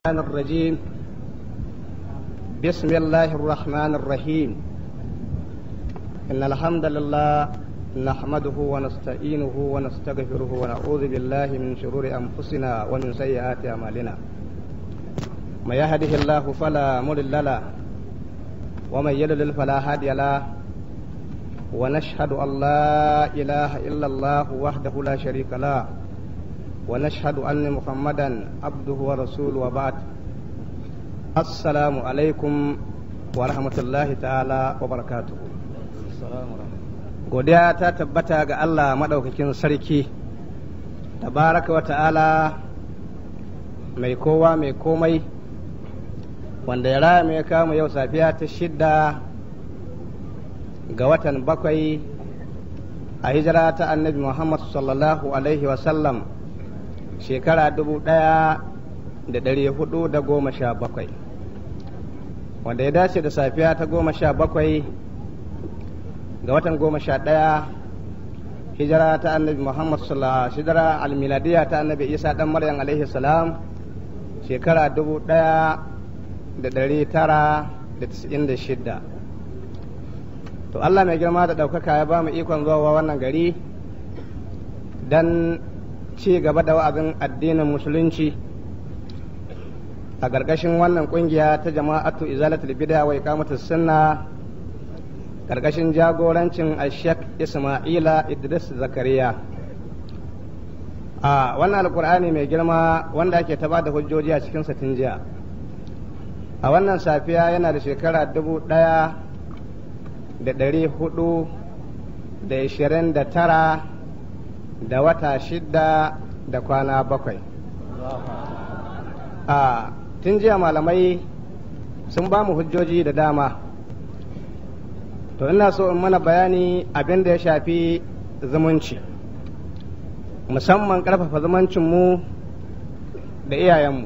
الرحمن الرجيم بسم الله الرحمن الرحيم إن الحمد لله نحمده ونستعينه ونستغفره ونعوذ بالله من شرور أنفسنا ومن سيئات أعمالنا من يهده الله فلا مضل له ومن يضلل فلا هادي له ونشهد أن لا إله إلا الله وحده لا شريك له ونشهد أن محمدا عبده ورسوله وبعد السلام عليكم ورحمة الله تعالى وبركاته godiya ta tabbata ga Allah maɗaukakin sarki tabaraka wa ta'ala mai kowa mai komai wanda ya raya mai kama yau safiya ta shidda ga watan bakwai a hijira ta annabi Muhammad sallallahu alaihi wasallam shekara dubu ɗaya da ɗari hudu da goma sha bakwai wanda ya dace da safiya ta goma sha bakwai ga watan goma sha ɗaya hijira ta annabi muhammad sallallahu hijira almiladiya ta annabi isa ɗan maryam alaihi salam shekara dubu ɗaya da ɗari tara da tisa'in da shidda to allah mai girma da ɗaukaka ya ba mu ikon zuwa wannan gari don ci gaba da wa'azin addinin musulunci a ƙarƙashin wannan ƙungiya ta jama'atu izalatul bid'a wa iqamatus sunna ƙarƙashin jagorancin ashek isma'ila idris zakariya a wannan alkur'ani mai girma wanda ake ta da hujjoji a cikin satin jiya a wannan safiya yana da shekara dubu ɗaya da ɗari hudu da ishirin da tara da wata shidda da kwana bakwai a tun jiya malamai sun ba mu hujjoji da dama to ina so in mana bayani abin da ya shafi zumunci musamman ƙarfafa zumuncinmu da iyayenmu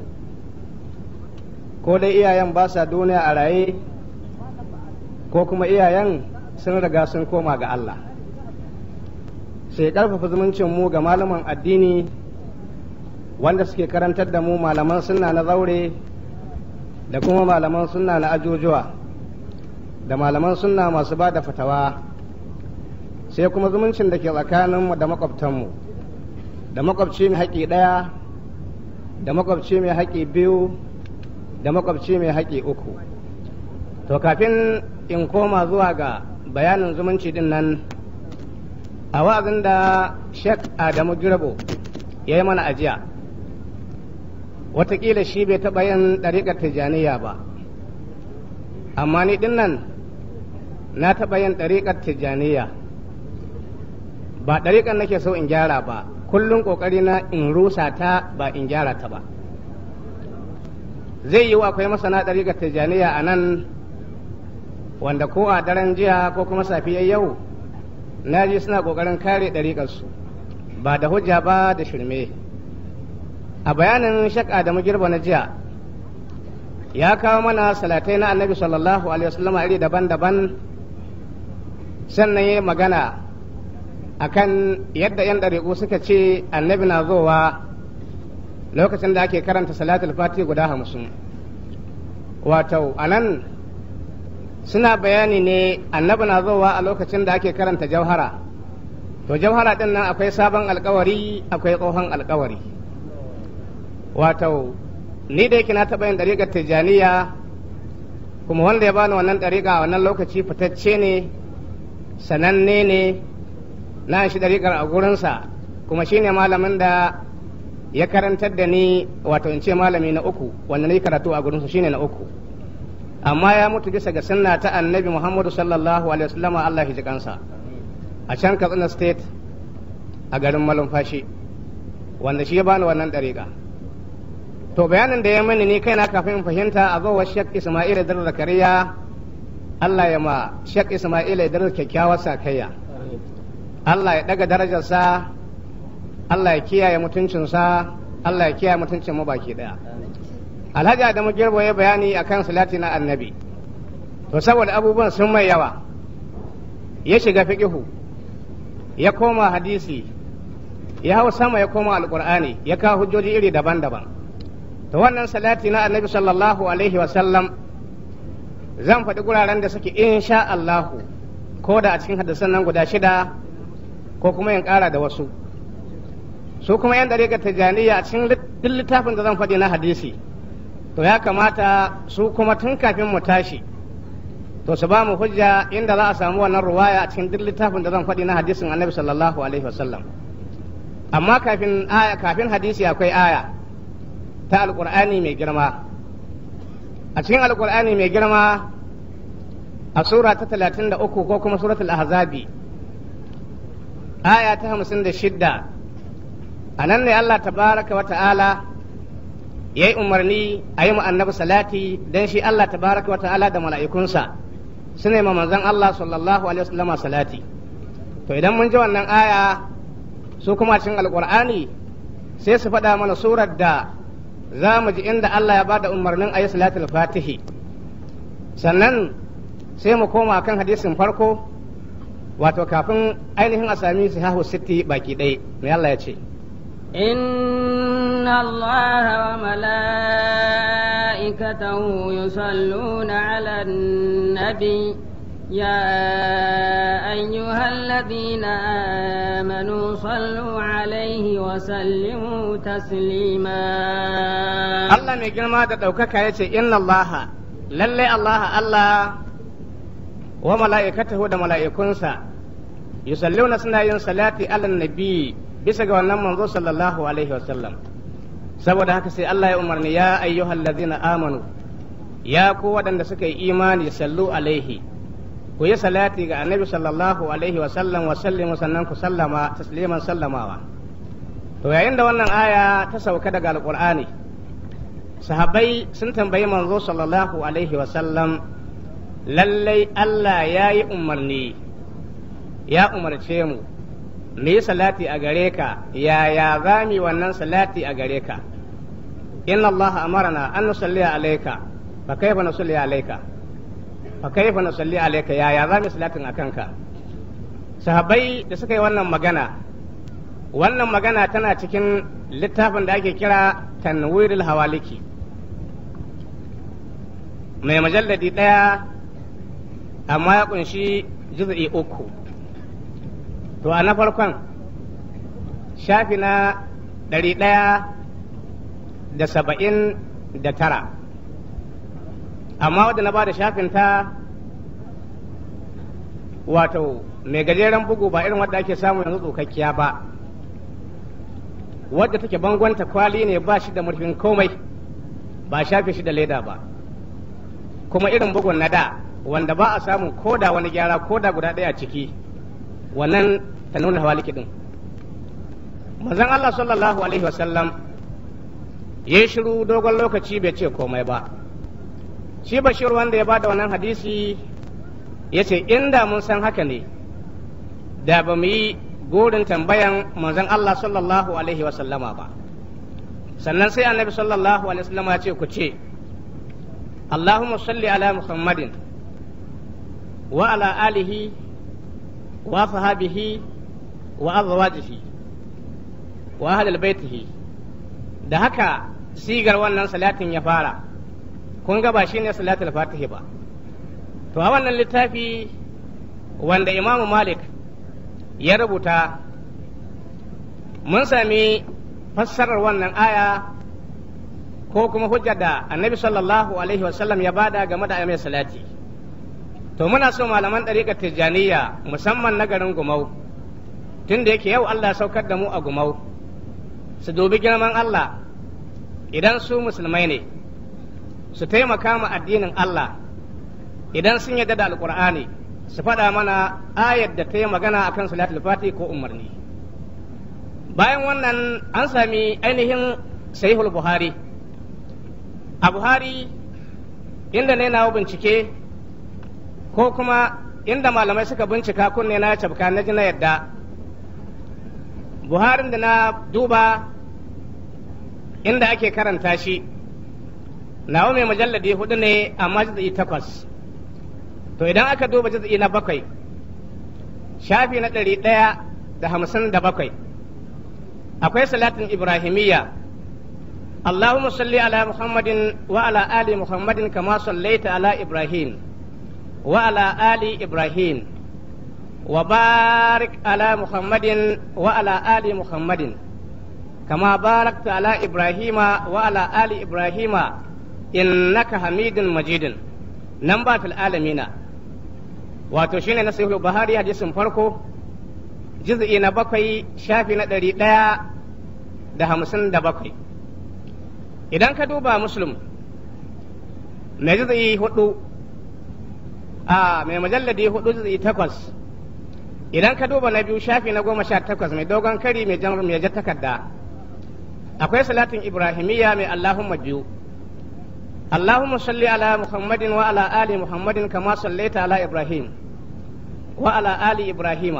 ko dai iyayen ba sa duniya a raye ko kuma iyayen sun riga sun koma ga Allah sai ƙarfafa zumuncin mu ga malaman addini wanda suke karantar da mu malaman sunna na zaure da kuma malaman sunna na ajujuwa da malaman sunna masu ba da fatawa sai kuma zumuncin da ke tsakaninmu da makwabtanmu da makwabci mai haƙi ɗaya da makwabci mai haƙi biyu da makwabci mai haƙi uku to kafin in koma zuwa ga bayanin zumunci din nan a wa'azin da Sheikh Adamu Girbo ya yi mana ajiya watakila shi bai taɓa yin ɗariƙar tijjaniya ba amma ni ɗin nan na taɓa yin ɗariƙar tijjaniya ba ɗariƙar nake so in gyara ba kullum ƙoƙari na in rusa ta ba in gyara ta ba zai yi akwai masana ɗariƙar tijjaniya a nan wanda ko a daren jiya ko kuma safiyar yau na ji suna ƙoƙarin kare ɗariƙarsu ba da hujja ba da shirme a bayanin shakka da girba na jiya ya kawo mana salatai na annabi sallallahu alaihi wasallam iri daban-daban sannan ya magana akan yadda 'yan ɗariƙu suka ce annabi na zowa lokacin da ake karanta salatul fati guda hamsin wato a nan suna bayani ne annabi na zowa a lokacin da ake karanta jauhara to jauhara din nan akwai sabon alkawari akwai tsohon alkawari wato ni da yake na taɓa yin ɗariƙar tijjaniya kuma wanda ya bani wannan ɗariƙa a wannan lokaci fitacce ne sananne ne na shi ɗariƙar a gurinsa kuma shine malamin da ya karantar da ni wato in ce malami na uku wanda na yi karatu a gurinsa shine na uku amma ya mutu bisa ga sunna ta annabi Muhammadu sallallahu alaihi wasallam Allah ya ji kansa a can Katsina state a garin Malumfashi wanda shi ya bani wannan dariƙa to bayanin da ya mani ni kaina kafin in fahimta a zo Sheikh Isma'il Idris Zakariya Allah ya ma Sheikh Isma'il Idris kyakkyawar sakayya Allah ya daga darajarsa Allah ya kiyaye mutuncinsa Allah ya kiyaye mutuncin mu baki daya alhaji adamu girbo ya bayani akan salati na annabi to saboda abubuwan sun mai yawa ya shiga fiqihu ya koma hadisi ya hau sama ya koma alkur'ani ya kawo hujjoji iri daban-daban to wannan salati na annabi sallallahu alaihi wasallam zan faɗi guraren da suke insha Allahu ko da a cikin hadisan nan guda shida ko kuma yin ƙara da wasu su kuma yan dariƙar tijjaniya a cikin duk littafin da zan faɗi na hadisi to ya kamata su kuma tun kafin mu tashi to su ba mu hujja inda za a samu wannan ruwaya a cikin duk littafin da zan faɗi na hadisin annabi sallallahu alaihi wasallam amma kafin aya kafin hadisi akwai aya ta alƙur'ani mai girma a cikin alƙur'ani mai girma a sura ta talatin da uku ko kuma suratul ahzabi aya ta hamsin da shidda a nan ne Allah tabaraka wa ta'ala ya yi umarni a yi annabi salati don shi Allah tabaraka wa ta'ala da mala'ikunsa su ne manzon Allah sallallahu alaihi wasallama salati to idan mun ji wannan aya su kuma cikin alƙur'ani sai su faɗa mana surar da za mu ji inda Allah ya ba da umarnin a yi salatul fatihi sannan sai mu koma kan hadisin farko wato kafin ainihin a sami sahahu sitti baki ɗaya mai Allah ya ce إن الله وملائكته يصلون على النبي يا أيها الذين آمنوا صلوا عليه وسلموا تسليما Allah mai girma da ɗaukaka ya ce inna Allah lalle Allah Allah wa mala'ikatahu da mala'ikunsa yusalluna suna yin salati ala nabi bisa ga wannan manzo sallallahu alaihi wasallam saboda haka sai Allah ya umarni ya ayyuhal ladzina amanu ya ku waɗanda suka yi imani sallu alaihi ku yi salati ga annabi sallallahu alaihi wasallam wa sallimu sannan ku sallama tasliman sallamawa to yayin da wannan aya ta sauka daga alqur'ani sahabbai sun tambayi manzo sallallahu alaihi wasallam lallai Allah ya yi umarni ya umarce mu mu yi salati a gare ka yaya za mu wannan salati a gare ka inna Allah amarna an nusalli alayka fa kaifa nusalli alayka fa kaifa nusalli alayka yaya za mu salatin akan ka sahabbai da suka yi wannan magana wannan magana tana cikin littafin da ake kira tanwirul hawaliki mai majalladi ɗaya amma ya kunshi juz'i uku to a na farkon shafi na ɗari ɗaya da saba'in da tara amma wadda na ba da shafin ta wato mai gajeren bugu ba irin wadda ake samu yanzu tsokakkiya ba wadda take bangonta kwali ne ba shi da murfin komai ba shafe shi da leda ba kuma irin bugun na da wanda ba a samun koda wani gyara koda guda ɗaya ciki wannan ta nuna hawaliki din manzon Allah sallallahu alaihi wasallam ya yi shiru dogon lokaci bai ce komai ba shi bashir wanda ya ba da wannan hadisi ya ce inda mun san haka ne da ba mu yi gurin tambayan manzon Allah sallallahu alaihi wasallama ba sannan sai annabi sallallahu alaihi wasallama ya ce ku ce اللهم صل على محمد وعلى آله وصحابه وأزواجه وأهل بيته da haka sigar wannan salatin ya fara kun ga ba shi ne salatul fatihi ba to a wannan littafi wanda imamu malik ya rubuta mun sami fassarar wannan aya ko kuma hujjar da annabi sallallahu alaihi wasallam ya bada game da mai salati to muna so malaman ɗariƙar tijjaniya musamman na garin gumau tun da yake yau Allah saukar da mu a gumau su dubi girman Allah idan su musulmai ne su taimaka ma addinin Allah idan sun yadda da alkur'ani su faɗa mana ayar da ta yi magana akan salatul fati ko umarni bayan wannan an sami ainihin sahihul buhari a buhari inda ne na bincike ko kuma inda malamai suka bincika kunne na cabka na ji na yadda buharin da na duba inda ake karanta shi nawa mai mujalladi hudu ne amma jiz'i takwas to idan aka duba jiz'i na bakwai shafi na ɗari ɗaya da hamsin da bakwai akwai salatin ibrahimiyya اللهم صل على محمد وعلى آل محمد كما صليت على إبراهيم وعلى آل إبراهيم وبارك على محمد وعلى آل محمد كما باركت على إبراهيم وعلى آل إبراهيم إنك حميد مجيد نمبر في العالمين wato shine na sahihul buhari hadisin farko juz'i na bakwai shafi na ɗari ɗaya da hamsin da bakwai idan ka duba muslim mai juz'i hudu a mai mujalladi hudu juz'i takwas idan ka duba na biyu shafi na goma sha takwas mai dogon kari mai jan mai jar takarda akwai salatin ibrahimiyya mai allahumma biyu اللهم صل على محمد وعلى آل محمد كما صليت على إبراهيم وعلى آل إبراهيم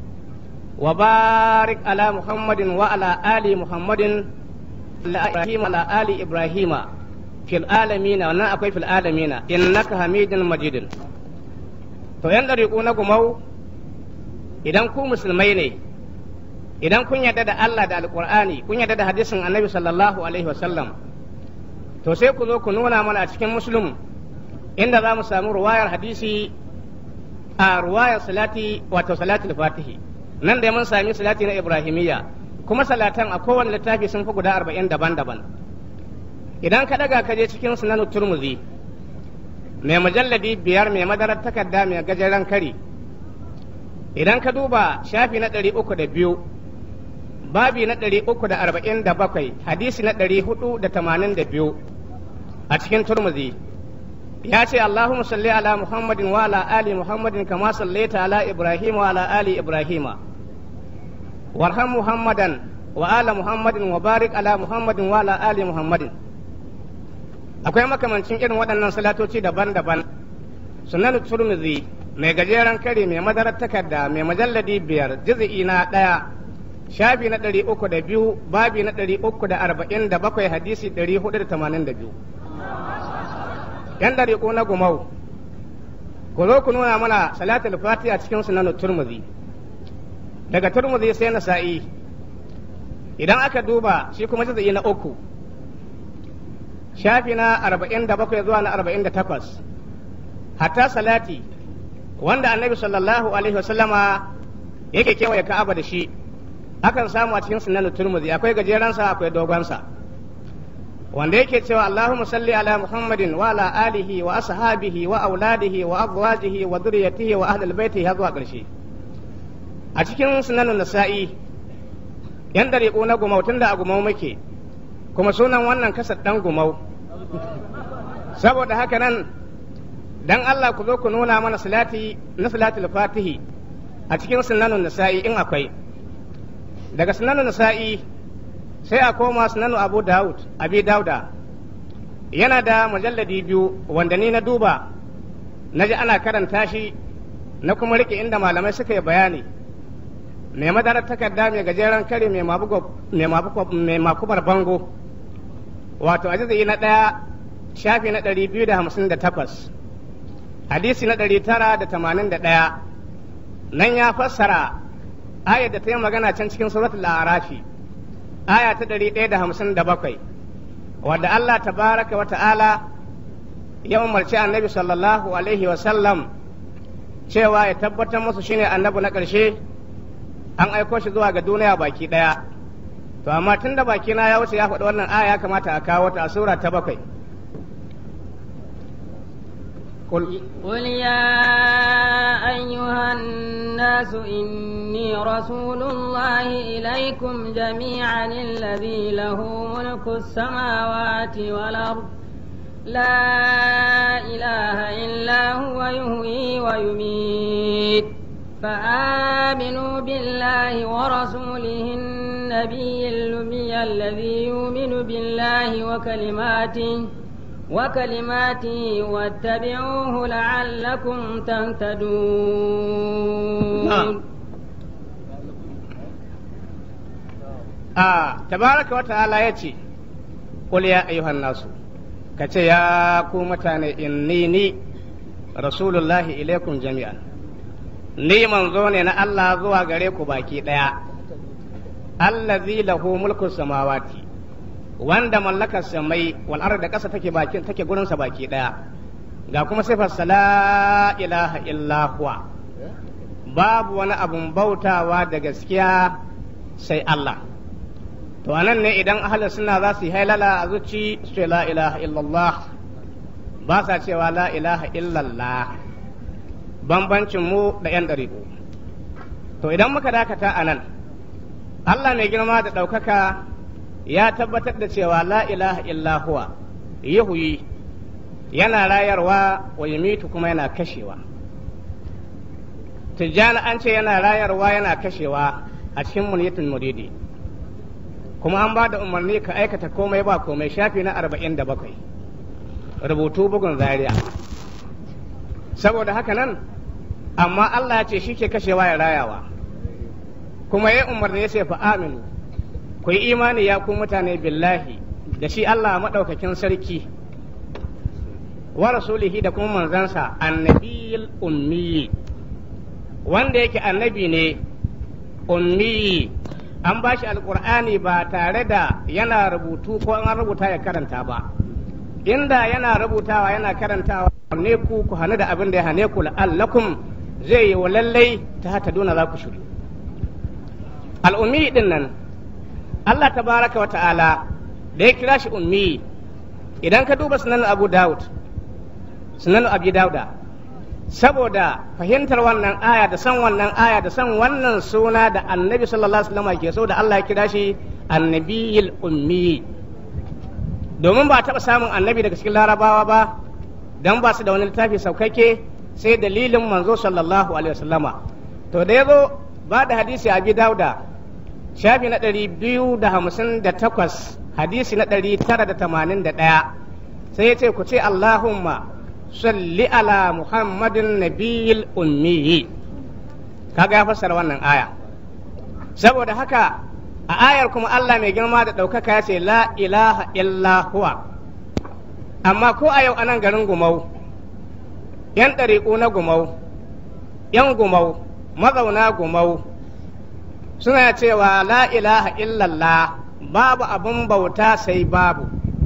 وبارك على محمد وعلى آل محمد إبراهيم على آل إبراهيم في العالمين وانا أكوي في العالمين إنك حميد مجيد to yan ɗariƙu na gumau idan ku musulmai ne idan kun yarda da Allah da alƙur'ani kun yarda da hadisin annabi sallallahu alaihi wasallam to sai ku zo ku nuna mana a cikin musulun inda za mu samu ruwayar hadisi a ruwayar salati wato salatul fatihi nan da mun sami salati na ibrahimiyya kuma salatan a kowane littafi sun fi guda arba'in daban-daban idan ka daga ka je cikin sunan turmuzi mai mujalladi biyar mai madarar takarda mai gajeren kari idan ka duba shafi na ɗari uku da biyu babi na ɗari uku da arba'in da bakwai hadisi na ɗari hudu da tamanin da biyu a cikin turmuzi ya ce Allahumma salli ala Muhammadin wa ala ali Muhammadin kama sallaita ala Ibrahim wa ala ali Ibrahim warham Muhammadan wa ala Muhammadin wa barik ala Muhammadin wa ala ali Muhammadin akwai makamancin irin waɗannan salatoci daban-daban sunan turmuzi mai gajeren kare mai madarar takarda mai majalladi biyar juz'i na ɗaya shafi na ɗari uku da biyu babi na ɗari uku da arba'in da bakwai hadisi ɗari hudu da tamanin da biyu yan ɗari ko na gumau ku zo ku nuna mana salatul fatiha cikin sunan turmuzi daga turmuzi sai na sa'i idan aka duba shi kuma juz'i na uku shafi na arba'in da bakwai zuwa na arba'in da takwas hatta salati wanda annabi sallallahu alaihi wasallama yake kewaye ka'aba da shi akan samu a cikin sunan turmuzi akwai gajeransa akwai dogonsa wanda yake cewa Allahumma salli ala Muhammadin wa ala alihi wa ashabihi wa auladihi wa azwajihi wa dhurriyyatihi wa ahlil baiti har zuwa ƙarshe a cikin sunan nasa'i yan dariƙo na gumau tunda a gumau muke kuma sunan wannan kasar dan gumau saboda haka nan dan Allah ku zo ku nuna mana salati na salatul fatihi a cikin sunan nasa'i in akwai daga sunanu nasa'i sai a koma sunanu abu daud abi dauda yana da mujalladi biyu wanda ni na duba na ji ana karanta shi na kuma rike inda malamai suka yi bayani mai madarar takarda mai gajeren kare mai makubar bango wato ajizi na ɗaya shafi na ɗari biyu da hamsin da takwas hadisi na ɗari tara da tamanin da ɗaya nan ya fassara ayar da ta yi magana can cikin suratul arafi aya ta ɗari ɗaya da hamsin da bakwai wadda Allah tabaraka wa ta'ala ya umarci annabi sallallahu alaihi wa sallam cewa ya tabbatar musu shine annabi na ƙarshe an aiko shi zuwa ga duniya baki ɗaya to amma tun da baki na ya wuce ya faɗi wannan aya ya kamata a kawo ta a sura ta bakwai قل, قل يا أيها الناس إني رسول الله إليكم جميعا الذي له ملك السماوات والأرض لا إله إلا هو يهوي ويميت فآمنوا بالله ورسوله النبي الأمي الذي يؤمن بالله وكلماته وكلماته واتبعوه لعلكم تهتدون آه تبارك وتعالى يتي قل يا أيها الناس كتي يا كومتان إني رسول الله إليكم جميعا ni manzo ne na Allah zuwa gare ku baki ɗaya allazi lahu mulku samawati wanda mallakar samai wal da ƙasa take bakin take gurinsa baki ɗaya ga kuma sifar la ilaha illa huwa babu wani abun bautawa da gaskiya sai Allah to anan ne idan ahli suna za su yi hailala a zuci su ce la ilaha illallah ba sa cewa la ilaha illallah bambancin mu da yan ɗariƙo to idan muka dakata a nan Allah mai girma da ɗaukaka ya tabbatar da cewa la ilaha illa huwa yahuyi yana rayarwa wa yumitu kuma yana kashewa tijjani an ce yana rayarwa yana kashewa a cikin muniyatul muridi kuma an ba da umarni ka aikata komai ba komai shafi na arba'in da bakwai rubutu bugun zaria saboda haka nan amma Allah ya ce shi ke kashewa ya rayawa kuma ya umarni ya ce fa aminu ku yi imani ya ku mutane billahi da shi Allah maɗaukakin sarki wa rasulihi da kuma manzansa annabiyil ummi wanda yake annabi ne ummi an ba shi alkur'ani ba tare da yana rubutu ko an rubuta ya karanta ba inda yana rubutawa yana karantawa ne ku ku hane da abin da ya hane ku la'allakum zai yi wa lallai ta hata duna za ku shiru al'ummi din nan Allah tabaraka wa ta'ala da ya kira shi ummi idan ka duba sunan abu daud sunan abu dauda saboda fahimtar wannan aya da san wannan aya da san wannan suna da annabi sallallahu alaihi wasallam ke so da Allah ya kira shi annabiyil ummi domin ba taɓa samun annabi daga cikin larabawa ba dan ba su da wani littafi saukakke sai dalilin manzo sallallahu alaihi wasallama to da yazo ba da hadisi abi dauda shafi na ɗari biyu da hamsin da takwas hadisi na ɗari tara da tamanin da ɗaya sai ya ce ku ce allahumma salli ala muhammadin nabiyil ummiyi kaga ya fassara wannan aya saboda haka a ayar kuma Allah mai girma da ɗaukaka ya ce la ilaha illa huwa amma ko a yau anan garin gumau yan ɗariƙu na gumau yan gumau mazauna gumau suna cewa la ilaha illallah babu abun bauta sai babu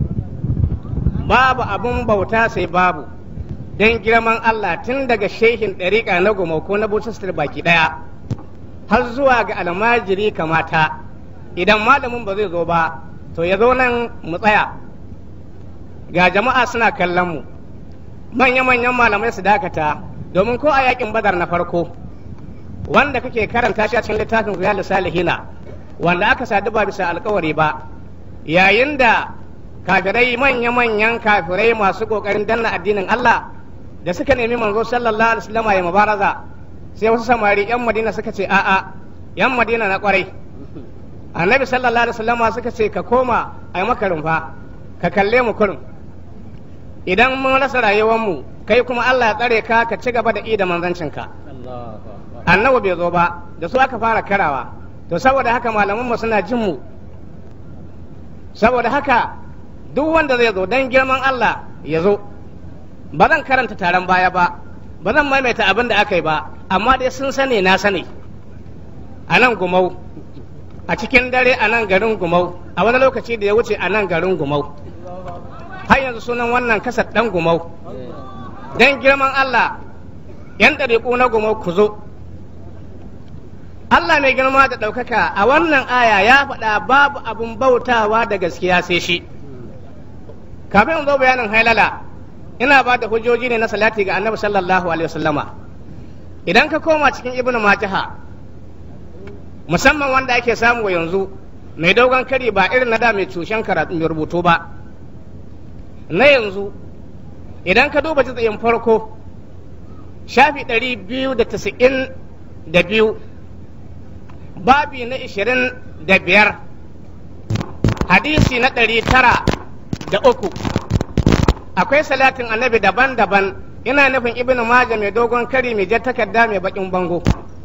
babu abun bauta sai babu don girman Allah tun daga shehin ɗariƙa na gumau ko na butastar baki ɗaya har zuwa ga almajiri kamata idan malamin ba zai zo ba to ya zo nan mu tsaya ga jama'a suna kallon mu manya-manyan malamai su dakata domin ko a yakin badar na farko wanda kake karanta shi a cikin littafin riyal salihina wanda aka sadu ba bisa alkawari ba yayin da kafirai manya-manyan kafirai masu kokarin danna addinin Allah da suka nemi manzo sallallahu alaihi wasallam ya mubaraza sai wasu samari yan madina suka ce a'a yan madina na kwarai annabi sallallahu alaihi wasallam suka ce ka koma a yi maka rumfa ka kalle mu kurum idan mun rasa rayuwar mu kai kuma Allah ya tsare ka ka ci gaba da i da manzancinka annabi bai zo ba da su aka fara karawa to saboda haka malaman mu suna jin mu saboda haka duk wanda zai zo dan girman Allah ya zo ba zan karanta taron baya ba ba zan maimaita abin da aka yi ba amma dai sun sani na sani a nan gumau a cikin dare a nan garin gumau a wani lokaci da ya wuce a nan garin gumau har yanzu sunan wannan kasar dan gumau dan girman Allah yan ɗariƙu na gumau ku zo Allah mai girma da ɗaukaka a wannan aya ya faɗa babu abin bautawa da gaskiya sai shi kafin zo bayanin hailala ina ba da hujjoji ne na salati ga annabi sallallahu alaihi wasallama idan ka koma cikin ibnu majaha musamman wanda ake samu yanzu mai dogon kari ba irin na da mai cushen karatu mai rubutu ba na yanzu idan ka duba jitsayin farko shafi ɗari biyu da tasa'in da biyu babi na ishirin da biyar hadisi na ɗari tara da uku akwai salatin annabi daban-daban ina nufin ibn maja mai dogon kari mai jar takarda mai bakin bango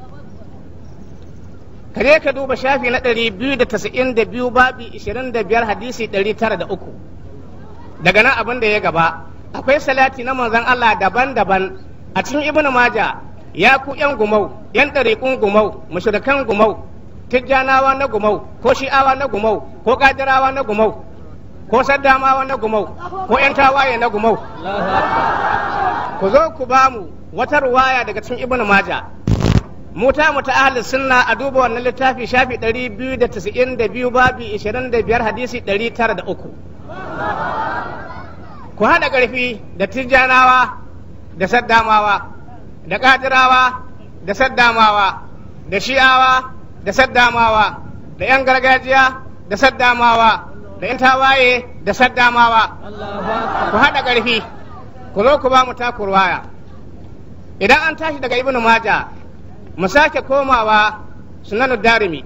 kare ka duba shafi na ɗari biyu da tasa'in da biyu babi ishirin da biyar hadisi ɗari tara da uku daga nan abin da ya gaba akwai salati na manzon Allah daban-daban a cikin ibn maja ya ku yan gumau yan ɗariƙun gumau mushrikan gumau tijjanawa na gumau ko shi'awa na gumau ko kadirawa na gumau ko saddamawa na gumau ko 'yan tawaye na gumau ku zo ku ba mu wata ruwaya daga cikin ibnu maja mu ta mu ta ahli sunna a duba wannan littafi shafi 292 babi 25 hadisi 903 ku haɗa ƙarfi da tijjanawa da saddamawa da ƙadirawa da saddamawa da shi'awa da saddamawa da 'yan gargajiya da saddamawa da 'yan tawaye da saddamawa ku haɗa ƙarfi ku zo ku ba mu takurwaya idan an tashi daga ibnu maja mu sake komawa sunanu darimi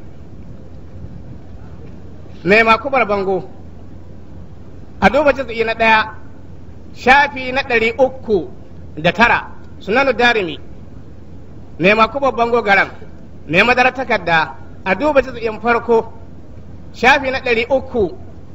mai makubar bango a duba jizgi na ɗaya shafi na ɗari uku da tara sunanu darimi mai makubar bango garan mai madara takarda a duba jizgin farko shafi na ɗari uku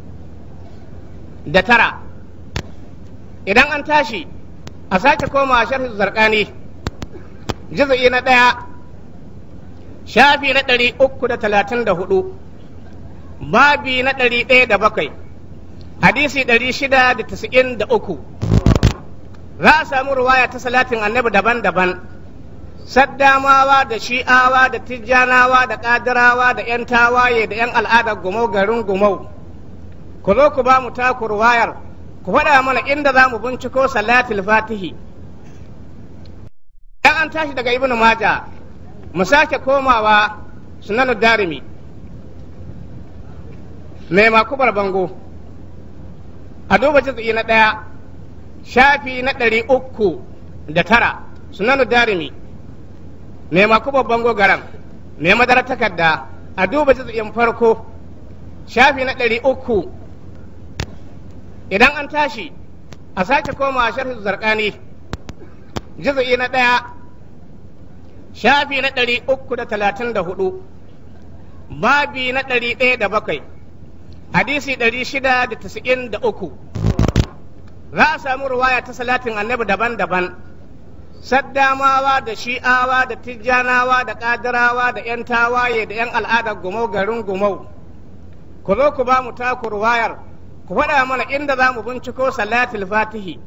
da tara idan an tashi a sake komawa sharhi zarkani jizgi na ɗaya shafi na ɗari uku da talatin da hudu babi na ɗari ɗaya da bakwai hadisi ɗari shida da tasa'in da uku za a samu ruwaya ta salatin annabi daban-daban saddamawa da shi'awa da tijjanawa da ƙadirawa da 'yan tawaye da 'yan al'adar gumau garin gumau ku zo ku ba mu taku ruwayar ku faɗa mana inda za mu binciko salatul fatihi idan an tashi daga ibnu maja mu sake komawa sunanu darimi mai makubar bango a duba jizgi na ɗaya shafi na ɗari uku da tara sunanu darimi mai makubar bango garan mai madara takarda a duba jizgin farko shafi na ɗari uku idan an tashi a sake komawa sharhi zarkani jizgi na ɗaya shafi na ɗari uku da talatin da hudu babi na ɗari ɗaya da bakwai hadisi ɗari shida da tasa'in da uku za a samu ruwaya ta salatin annabi daban-daban saddamawa da shi'awa da tijjanawa da ƙadirawa da 'yan tawaye da 'yan al'adar gumau garin gumau ku zo ku ba mu taku ruwayar ku faɗa mana inda za mu binciko salatul fatihi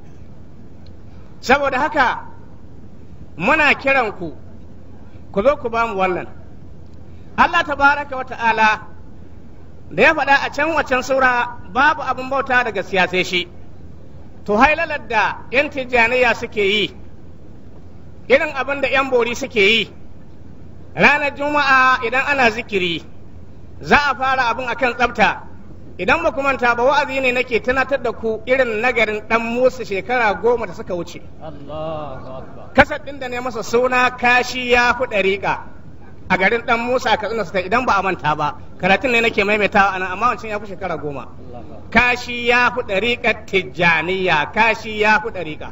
saboda haka muna kiran ku ku zo ku ba mu wannan Allah tabaraka wa ta'ala da ya faɗa a can wacan sura babu abin bauta daga siyasai shi to hailalar da 'yan tijjaniya suke yi irin abin da 'yan bori suke yi ranar juma'a idan ana zikiri za a fara abin akan tsafta idan ba manta ba wa'azi ne nake tunatar da ku irin nagarin dan musu shekara goma da suka wuce kasar ɗin da ne masa suna kashi ya fi ɗariƙa a garin dan musa a katsina su idan ba a manta ba karatun ne nake maimaitawa anan amma wancan ya fi shekara goma kashi ya fi ɗariƙar tijjaniya kashi ya fi ɗariƙa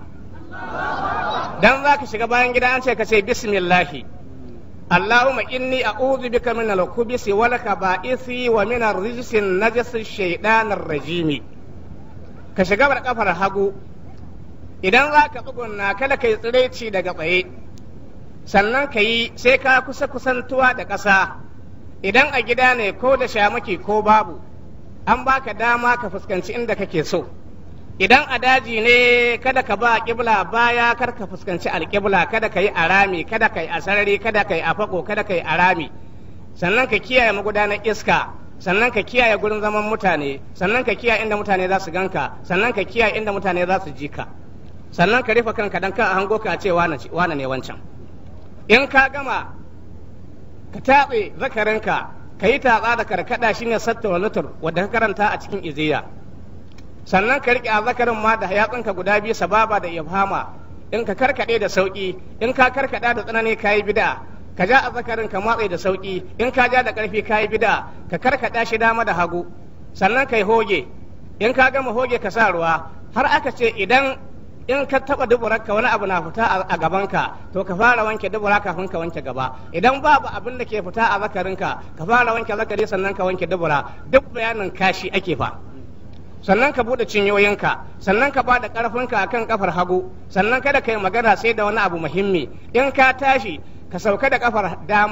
dan za ka shiga bayan gida an ce ka ce bismillahi Allahumma inni a'udhu bika min al-khubuthi wal khaba'isi wa min ar-rijsi an-najasi shaytanir rajimi ka shiga bar kafar hagu idan za ka tsugunna kada ka yi tsiraici daga tsaye sannan ka yi sai ka kusa kusantuwa da ƙasa idan a gida ne ko da shamaki ko babu an baka dama ka fuskanci inda kake so idan a daji ne kada ka ba kibla baya kar ka fuskanci alkibla kada ka yi arami kada ka yi a sarari kada ka yi a fako kada ka yi arami sannan ka kiyaye magudanar iska sannan ka kiyaye gurin zaman mutane sannan ka kiyaye inda mutane za su ganka sannan ka kiyaye inda mutane za su ji ka sannan ka rufe kanka dan ka a hango ka ce wane ne wancan in ka gama ka tatse zakarinka ka yi tatsa da karkada shine satta wa lutur wadda ka karanta a cikin iziya sannan ka riƙe azzakarin ma da yatsunka guda biyu sababa da ibhama in ka karkade da sauki in ka karkada da tsanani kayi bid'a ka ja azzakarin ka matse da sauki in ka ja da ƙarfi kayi bid'a ka karkada shi dama da hagu sannan kai hoge in ka gama hoge ka sa ruwa har aka ce idan in ka taba duburarka wani abu na fita a gabanka to ka fara wanke dubura kafin ka wanke gaba idan babu abin da ke fita a zakarinka ka fara wanke zakari sannan ka wanke dubura duk bayanin kashi ake fa sannan ka bude cinyoyinka sannan ka bada karfinka akan kafar hagu sannan kada ka yi magana sai da wani abu muhimmi in ka tashi ka sauka da kafar dama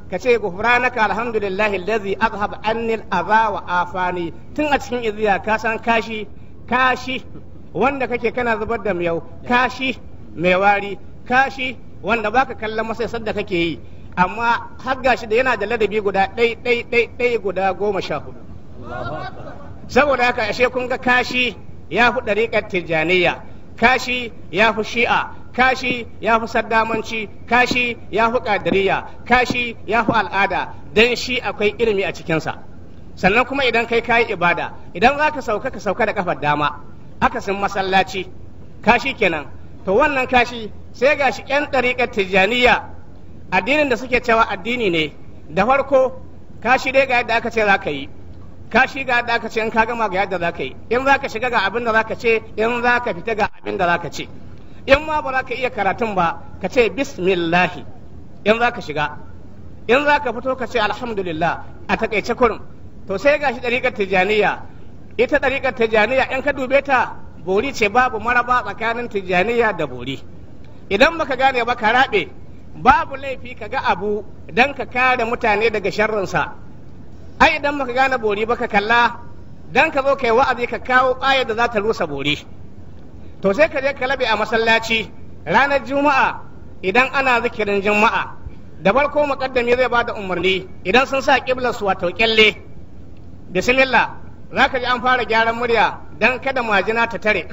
ka ce gufranaka alhamdulillahi allazi azhab anni al-adha wa afani tun a cikin iziya ka san kashi kashi wanda kake kana zubar da miyau kashi mai wari kashi wanda baka kallon masa sadda kake yi amma har gashi da yana da ladabi guda ɗai ɗai ɗai ɗai guda goma sha hudu saboda haka ashe kun ga kashi ya fi ɗariƙar tijjaniya kashi ya fi shi'a kashi ya fi saddamanci kashi ya fi ƙadiriya kashi ya fi al'ada don shi akwai ilimi a cikinsa sannan kuma idan kai kayi ibada idan za ka sauka ka sauka da kafar dama akasin masallaci kashi kenan to wannan kashi sai ga shi 'yan ɗariƙar tijjaniya addinin da suke cewa addini ne da farko kashi dai ga yadda aka ce za ka yi kashi ga yadda aka ce in ka gama ga yadda za ka yi in za ka shiga ga abin da za ka ce in za ka fita ga abin da za ka ce in ma ba za ka iya karatun ba ka ce bismillahi in za ka shiga in za ka fito ka ce alhamdulillah a takaice kurum to sai ga shi ɗariƙar tijjaniya ita ɗariƙar tijjaniya in ka dube ta bori ce babu maraba tsakanin tijjaniya da bori idan baka gane ba ka raɓe babu laifi ka ga abu don ka kare mutane daga sharrinsa ai idan baka gane bori ba ka kalla don ka zo kai wa'azi ka kawo ayar da za ta rusa bori to sai ka je ka labe a masallaci ranar juma'a idan ana zikirin juma'a da farko muqaddami zai bada umarni idan sun sa kiblar su wato kyalle bismillah zaka ji an fara gyaran murya dan kada majina ta tare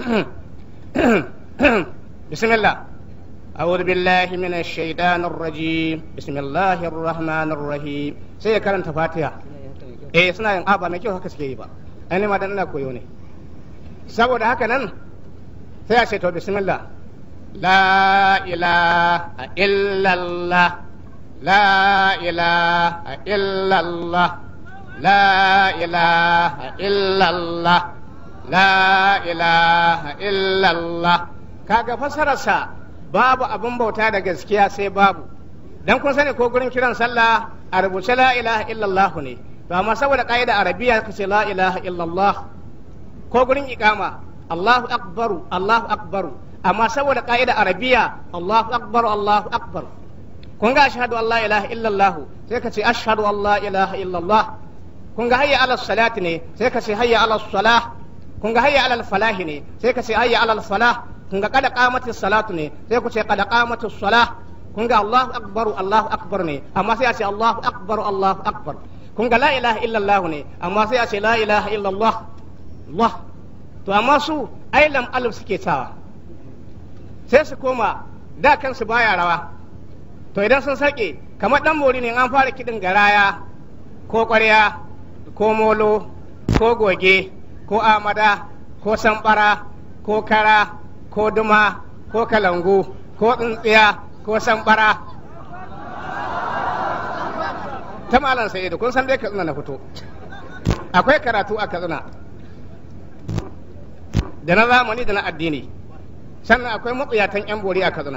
bismillah أعوذ بالله من الشيطان الرجيم بسم الله الرحمن الرحيم sai ya karanta fatiha eh suna yin aba mai kyau haka suke yi ba ainihin ma dan ina koyo ne saboda haka nan sai a ce to bismillah la ilaha illallah la ilaha illallah la ilaha illallah la ilaha illallah kaga fasararsa babu abin bauta da gaskiya sai babu dan kun sani ko gurin kiran sallah a rubuce la ilaha illallah ne to amma saboda ka'ida arabiya ka ce la ilaha illallah ko gurin iqama Allahu akbaru Allahu akbaru amma saboda ka'ida arabiya Allahu akbaru Allahu akbar kun ga ashhadu an la ilaha illallah sai ka ce ashhadu an la ilaha illallah kun ga hayya ala salati ne sai ka ce hayya ala salah kun ga hayya ala falahi ne sai ka ce hayya ala falah kun ga kada qamati salatu ne sai ku ce kada qamati salah kun ga Allahu akbar Allahu akbar ne amma sai a ce Allahu akbar Allahu akbar kun ga la ilaha illallah ne amma sai a ce la ilaha illallah Allah to amma su ai lam alif suke sawa sai su koma da kansu baya rawa to idan sun sake kamar dan bori ne an fara kidin garaya ko ƙwarya ko molo ko goge ko amada ko sambara ko kara ko duma ko kalangu ko tsintsiya ko sambara ta malam sai da kun san dai katsina na fito akwai karatu a katsina da na zamani da na addini sannan akwai matsuyatan yan bori a katsina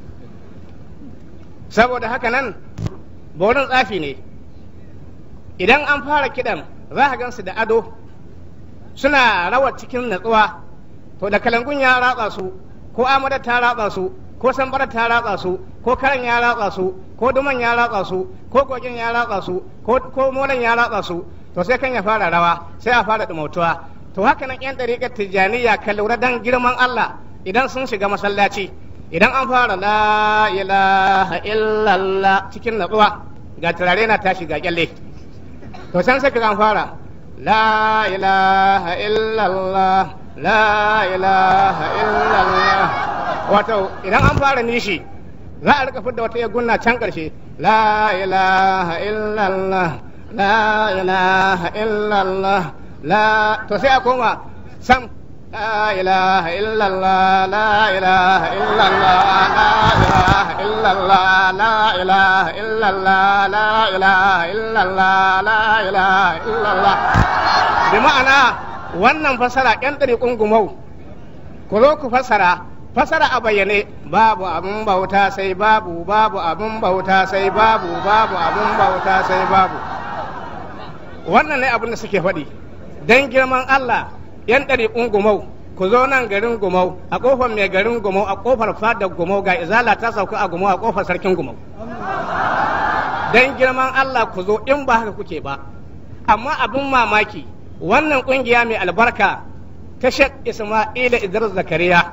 saboda haka nan borin tsafi ne idan an fara kidan za a gansu da ado suna rawar cikin natsuwa to da kalangun ya ratsa su ko amada ta ratsa su ko sambara ta ratsa su ko karan ya ratsa su ko duman ya ratsa su ko kogin ya ratsa su ko molan ya ratsa su to sai kan ya fara rawa sai a fara dumautuwa to haka nan yan dariƙar tijjaniya ka lura dan girman Allah idan sun shiga masallaci idan an fara la ilaha illallah cikin natsuwa ga turare na tashi ga kyalle to san sai an fara la ilaha illallah la ilaha illallah wato idan an fara nishi za a rika fidda wata gunna can karshe la ilaha illallah la ilaha illallah la to sai a koma sam لا إله إلا الله لا إله إلا الله لا إله إلا الله لا إله إلا الله لا إله إلا الله لا إله إلا الله بمعنى wannan fasara ƴan ɗariƙun gumau ku zo ku fasara fasara a bayyane babu abin bauta sai babu babu abin bauta sai babu babu abin bauta sai babu wannan ne abin da suke faɗi don girman Allah yan ɗari gumau ku zo nan garin gumau a ƙofar mai garin gumau a ƙofar fadar gumau ga izala ta sauka a gumau a ƙofar sarkin gumau don girman Allah ku zo in ba haka kuke ba amma abin mamaki wannan kungiya mai albarka ta Sheikh Isma'ila Idris Zakariya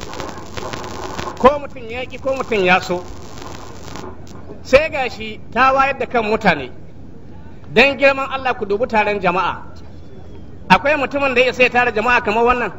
ko mutum ya ki ko mutum ya so sai gashi ta wayar da kan mutane don girman Allah ku dubi taron jama'a akwai mutumin da ya sai tara jama'a kamar wannan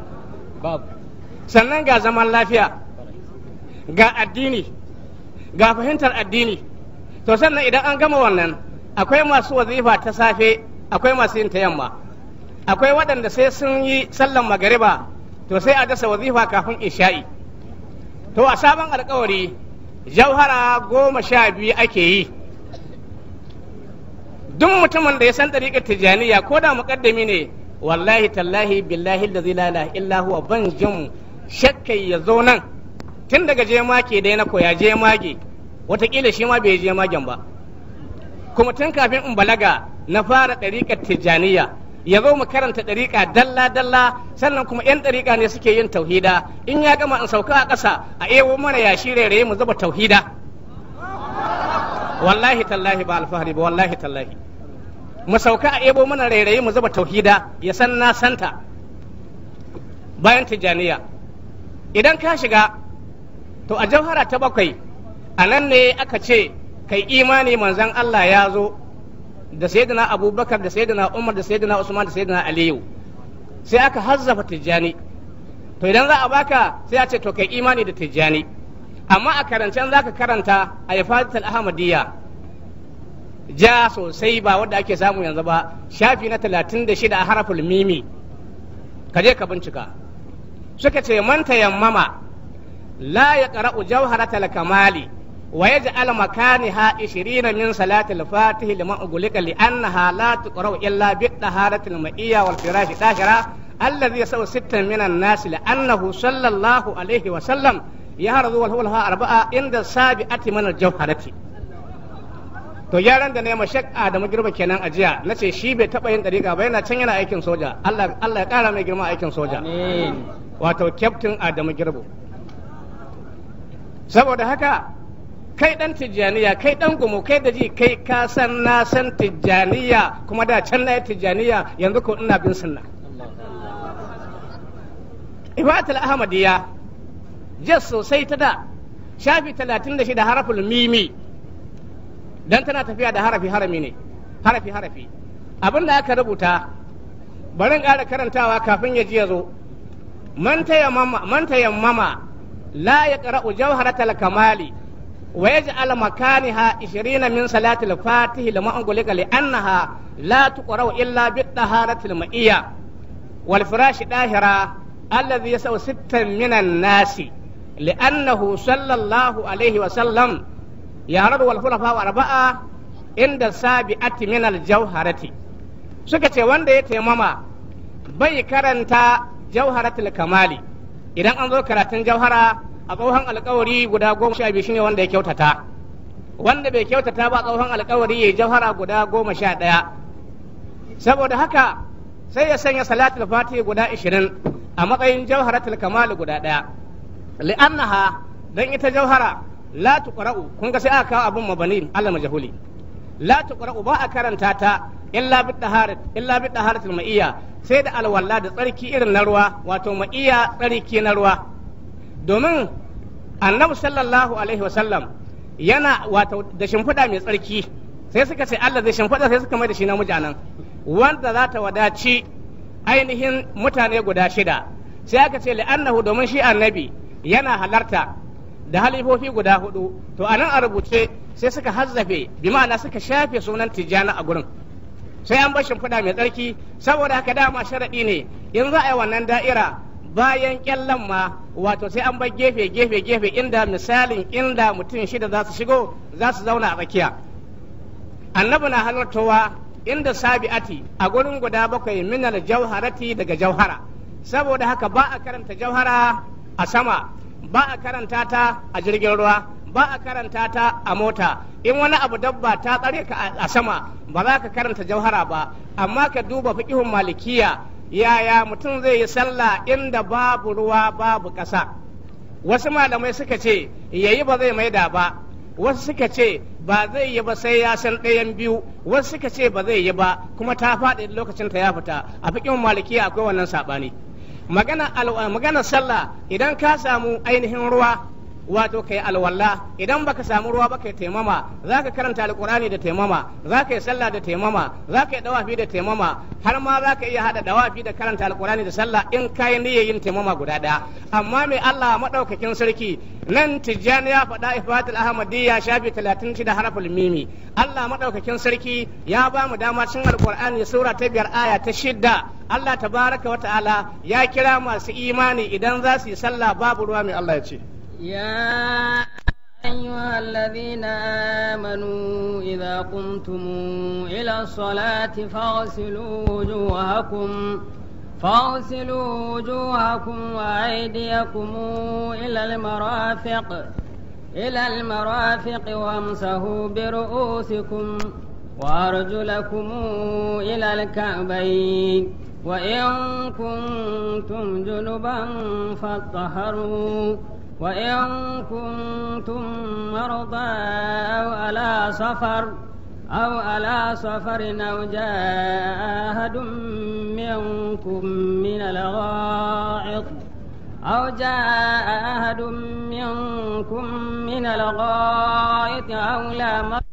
sannan ga zaman lafiya ga addini ga fahimtar addini to sannan idan an gama wannan akwai masu wazifa ta safe akwai masu yin ta yamma akwai waɗanda sai sun yi sallan magariba to sai a dasa wazifa kafin isha'i to a sabon alkawari jauhara goma sha biyu ake yi duk mutumin da ya san ɗariƙar tijjaniya ko da muƙaddami ne wallahi tallahi billahi da zai lala illa huwa ban jin shakkai ya zo nan tun daga jemage da na koya jemage watakila shi ma bai jemagen ba kuma tun kafin in balaga na fara ɗariƙar tijjaniya ya zo mu karanta ɗariƙa dalla dalla sannan kuma yan ɗariƙa ne suke yin tauhida in ya gama in sauka a ƙasa a ewo mana yashi rairaye mu zuba tauhida wallahi tallahi ba alfahari ba wallahi tallahi mu sauka a ebo mana rairayi mu zuba tauhida ya san na santa bayan tijaniya idan ka shiga to a jauhara ta bakwai a nan ne aka ce kai imani manzan Allah ya zo da sayyidina abubakar da sayyidina umar da sayyidina usman da sayyidina aliyu sai aka hazzafa tijjani to idan za a baka sai a ce to kai imani da tijjani amma a karancen za ka karanta a yafadatul ahmadiyya ja sosai ba wadda ake samu yanzu ba shafi na talatin da shida a haraful mimi ka je ka bincika suka ce man tayammama la ya qara'u jawharatal kamali wa yaj'al makaniha 20 min salatil fatih liman ugulika li annaha la tuqra'u illa bi taharatil ma'iyya wal firashi dahira alladhi yasawu sittan min an-nas li annahu sallallahu alaihi wa sallam yahrazu wal hulha arba'a inda sabi'ati min al-jawharati to gyaran da ne ma shek Adamu Girba kenan a jiya na ce shi bai taɓa yin ɗariƙa ba yana can yana aikin soja Allah Allah ya ƙara mai girma aikin soja wato kyaftin Adamu Girbo saboda haka kai ɗan tijjaniya kai ɗan gumu kai da ji kai ka san na san tijjaniya kuma da can na yi tijjaniya yanzu ko ina bin sunna Ibatul Ahmadiyya jas sosai ta da shafi talatin da shida haraful mimi dan tana tafiya da harafi harami ne harafi harafi abin da aka rubuta barin ƙara karantawa kafin ya ji ya zo man tayammama la ya qara'u jawharatal kamali wa yaj'al makaniha 20 min salatil fatih lama angulika li annaha la tuqra'u illa bi taharatil ma'iyya wal firash dahira alladhi yasaw sittan minan nasi li'annahu sallallahu alaihi wa sallam yarar wal khulafa arba'a inda sabi'ati min al jawharati suka ce wanda ya taimama bai karanta jawharatul kamali idan an zo karatun jawhara a tsohon alkawari guda goma sha biyu shine wanda ya kyautata wanda bai kyautata ba tsohon alkawari ya jawhara guda goma sha ɗaya saboda haka sai ya sanya salatul fatihi guda ishirin a matsayin jawharatul kamali guda ɗaya li'annaha dan ita jawhara la tuqra'u kun ga sai aka kawo abun mabani Allah majhuli la tuqra'u ba a karanta ta illa bi taharat illa bi taharatul ma'iyya sai da alwala da tsarki irin na ruwa wato ma'iyya tsarki na ruwa domin annabi sallallahu alaihi wasallam yana wato da shimfiɗa mai tsarki sai suka ce Allah zai shimfiɗa sai suka mai da shi na mujanan wanda za ta wadaci ainihin mutane guda shida sai aka ce li'annahu domin shi annabi yana halarta da halifofi guda hudu to anan a rubuce sai suka hazzafe bi ma'ana suka shafe sunan tijjani a gurin sai an bar shimfiɗa mai tsarki saboda haka dama sharaɗi ne in za a yi wannan da'ira bayan kyallan ma wato sai an bar gefe gefe gefe inda misalin inda mutum shida za su shigo za su zauna a tsakiya annabi na halartowa inda sabi'ati a gurin guda bakwai minal jauharati daga jauhara saboda haka ba a karanta jauhara a sama ba a karanta ta a jirgin ruwa ba a karanta ta a mota in wani abu dabba ta tsare ka a sama ba za ka karanta jauhara ba amma ka duba fiqihun malikiya yaya mutum zai yi sallah inda babu ruwa babu ƙasa wasu malamai suka ce yayi ba zai maida ba wasu suka ce ba zai yi ba sai ya san ɗayan biyu wasu suka ce ba zai yi ba kuma ta faɗi lokacin ta ya fita a fikin malikiya akwai wannan saɓani magana magana sallah idan ka samu ainihin ruwa wato kai alwala idan baka samu ruwa ba kai taimama zaka karanta alqurani da taimama zaka yi sallah da taimama zaka yi dawafi da taimama har ma zaka iya hada dawafi da karanta alqurani da sallah in kai niyyar yin taimama guda daya amma mai Allah madaukakin sarki nan tijjani ya faɗa ifatul ahmadiyya shafi 36 haraful mimi Allah madaukakin sarki ya ba mu dama cin alqur'ani sura ta biyar aya ta shidda Allah tabaraka wa ta'ala ya kira masu imani idan za su yi sallah babu ruwa mai Allah ya ce يا أيها الذين آمنوا إذا قمتم إلى الصلاة فاغسلوا وجوهكم فاغسلوا وجوهكم وأيديكم إلى المرافق إلى المرافق وامسحوا برؤوسكم وأرجلكم إلى الكعبين وإن كنتم جنبا فاطهروا وإن كنتم مرضى أو على سفر أو على سفر أو جاء أحد منكم من الغائط أو جاء أحد منكم من الغائط أو لامستم